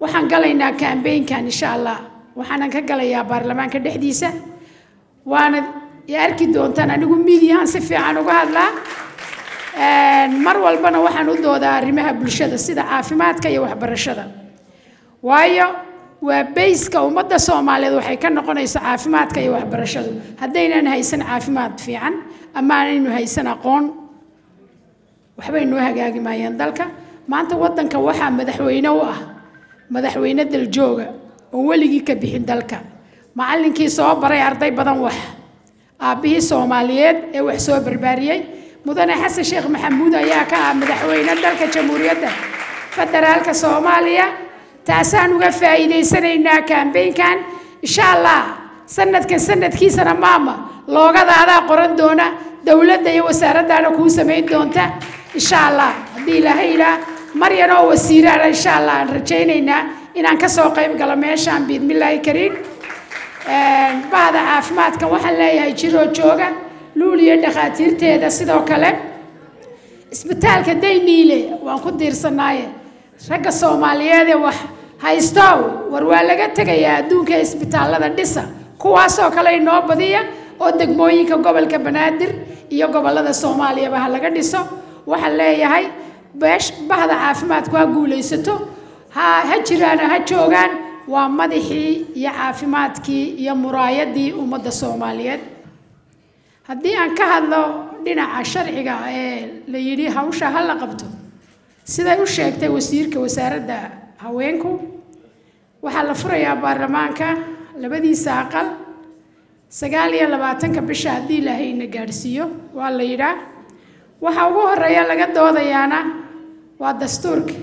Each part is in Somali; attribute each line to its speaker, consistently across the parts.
Speaker 1: waxaan galaynaa kambeynkan insha allah waxaanan ka galayaa baarlamaanka dhexdiisa waana arki doontaan anigu midiyahan si fiican uga hadlaa mar walbana waxaan u doodaa arrimaha bulshada sida caafimaadka iyo waxbarashada waayo waa bayska ummadda soomaaliyeed waxay ka noqonaysa caafimaadka iyo waxbarashadu haddaynan haysan caafimaad fiican ama aanaynu haysan aqoon waxbay noo hagaagi maayaan dalka maanta waddanka waxaa madaxweyne u ah madaxweyne daljooga oon weligii ka bixin dalka macallinkii soo baray arday badan wax aabbihii soomaaliyeed ee wax soo barbaariyey mudane xasan sheekh maxamuud ayaa ka ah madaxweyne dalka jamhuuriyadda federaalka soomaaliya taasaan uga faa'iidaysanaynaa kambeynkan insha allah sanadkan sanadkiisana maama loogada qoran doona dowladda iyo wasaaraddaana kuu samayn doonta insha allah haddii ilaahay ilaa maryan oo wasiiraana insha allah aan rajaynaynaa inaan ka soo qayb galo meeshaan biidmillaahi kariim bahda caafimaadka waxaan leeyahay jiroo jooga luul iyo dhakhaatiirteeda sidoo kale isbitaalka dayniile waan ku diirsanaaye ragga soomaaliyeed ee wax haystow war waa laga tegayaa adduunka isbitaallada dhisa kuwaasoo kale inoo badiya oo degmooyinka gobolka banaadir iyo gobollada soomaaliyaba ha laga dhiso waxaan leeyahay beesh bahda caafimaadku ha guulaysato ha ha jiraano ha joogaan waa madaxii iyo caafimaadkii iyo muraayadii ummadda soomaaliyeed haddii aan ka hadlo dhinaca sharciga ee la yidhi hawsha ha la qabto siday u sheegtay wasiirka wasaaradda haweenku waxaa la furayaa baarlamaanka labadiisa aqal sagaal iyo labaatanka bisha haddii ilaahayna gaadhsiiyo waa la yidhaa waxa ugu horeeya laga doodayaana waa dastuurka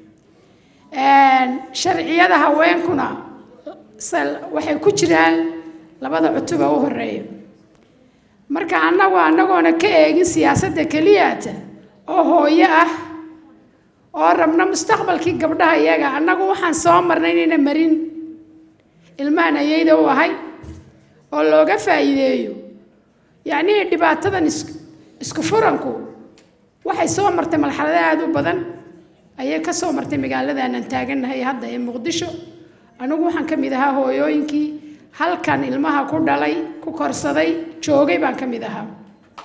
Speaker 1: sharciyada haweenkuna waxay ku jiraan labada cutuba u horeeya marka annagu annagoona ka eegin siyaasadda keliyaata oo hooyo ah oo rabna mustaqbalkii gabdhaha iyaga annagu waxaan soo marnay inayna marin ilmahan ayayda u ahay oo looga faa'iideeyo yacnii dhibaatadan is isku furanku waxay soo martay marxalado aada u badan ayay ka soo martay magaaladaanan taagannahay hadda ee muqdisho anigu waxaan ka mid ahaa hooyooyinkii halkan ilmaha ku dhalay ku korsaday joogay baan ka mid ahaa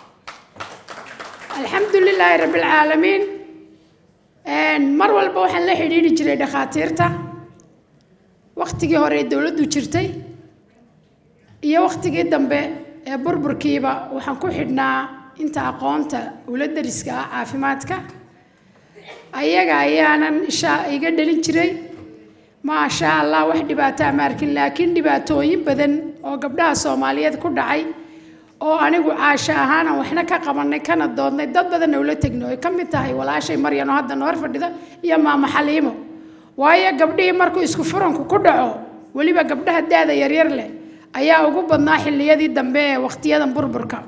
Speaker 1: alxamdu lilaahi rabbilcaalamiin mar walba waxaan la xidhiidhi jiray dhakhaatiirta wakhtigii hore ee dowladdu jirtay iyo wakhtigii dambe ee burburkiiba waxaan ku xidhnaa inta aqoonta ula dariska ah caafimaadka ayaga ayaanan isha iga dhalin jiray maasha allah wax dhibaataa ma arkin laakiin dhibaatooyin badan oo gabdhaha soomaaliyeed ku dhacay oo anigu caasha ahaanan waxna ka qabanay kana doodnay dad badanna ula tegnay oy ka mid tahay walaashay maryan oo hadda noor fadhida iyo maamo xaliimo waayo gabdhihii markuu isku furanku ku dhaco weliba gabdhaha da-da yaryar leh ayaa ugu badnaa xilliyadii dambe ee wakhtiyadan burburka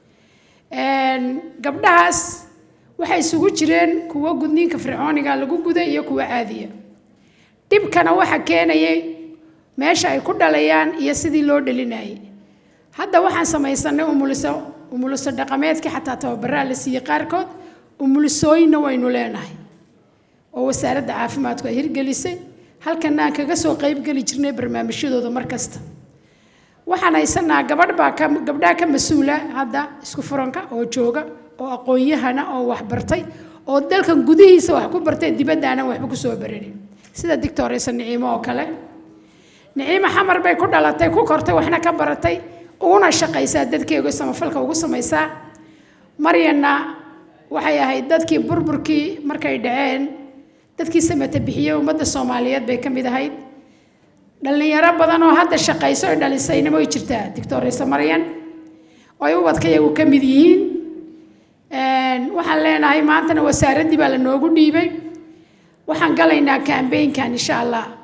Speaker 1: gabdhahaas waxay isugu jireen kuwo gudniinka fircooniga lagu guday iyo kuwo caadiya dhibkana waxa keenayay meesha ay ku dhalayaan iyo sidii loo dhalinayay hadda waxaan samaysanay umuliso umuliso dhaqameedkii xataa tababaraa la siiyey qaarkood umulisooyinna waynu leenahay oo wasaaradda caafimaadku ay hirgelisay halkana aan kaga soo qaybgeli jirnay barnaamijyadooda mar kasta waxaan haysanaa gabadh baa ka gabdhaha ka mas-uula hadda isku furanka oo jooga oo aqoon-yahana oo waxbartay oo dalkan gudihiisa wax ku bartay dibadda aanan waxba kusoo bararin sida dictoresa niciimo oo kale niciimo xamar bay ku dhalatay ku kortay waxna ka baratay uguna shaqaysaa dadkeega samafalka ugu samaysaa maryanna waxay ahayd dadkii burburkii markay dhaceen dadkii samata bixiyey ummadda soomaaliyeed bay ka mid ahayd dhallinyaro badan oo hadda shaqayso ay dhalisayna way jirtaa dictoresa maryan oo ay ubadka iyagu ka mid yihiin waxaan leenahay maantana wasaaraddii baa la noogu dhiibay waxaan galaynaa kambeynkan insha allah